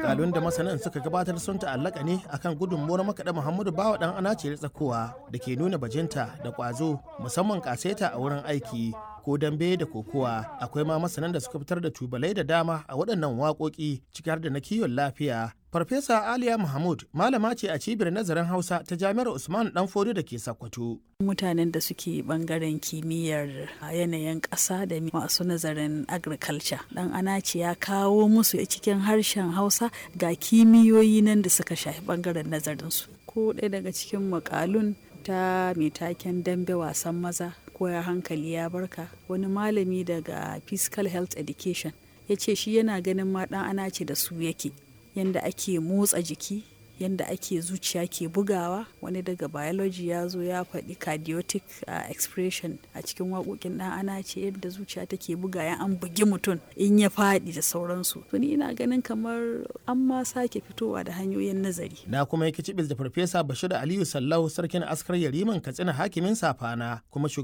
Makalun da masanan suka gabatar sun ta'allaka ne akan gudunmuwar makaɗa Muhammadu Bawa ɗan anace tsakowa da ke nuna bajinta da ƙwazo musamman ƙaseta a wurin aiki ko dambe da kokowa akwai ma masanan da suka fitar da tubalai da dama a waɗannan waƙoƙi ciki har da na kiwon lafiya Farfesa Aliya Mahmud malama ce a cibiyar nazarin Hausa ta Jami'ar Usman Danfodi da ke Sokoto. Mutanen da suke bangaren kimiyyar yanayin ƙasa da masu nazarin agriculture. Dan Anaci ya kawo musu cikin harshen Hausa ga kimiyoyi nan da suka shafi bangaren nazarinsu. Ko ɗaya daga cikin makalun ta mai taken dambe wasan maza koya hankali ya barka wani malami daga physical health education ya ce shi yana ganin ma ɗan ana ce da su yake yadda ake motsa jiki yadda ake zuciya ke bugawa wani daga biology ya zo ya faɗi cardiotic uh, expression a cikin waƙoƙin ɗan ana ce yadda zuciya take buga ya an bugi mutum in ya faɗi da sauransu to ni ina ganin kamar an ma sake fitowa da hanyoyin nazari na kuma yake cibis da farfesa bashir aliyu sallau sarkin askar yariman katsina hakimin safana kuma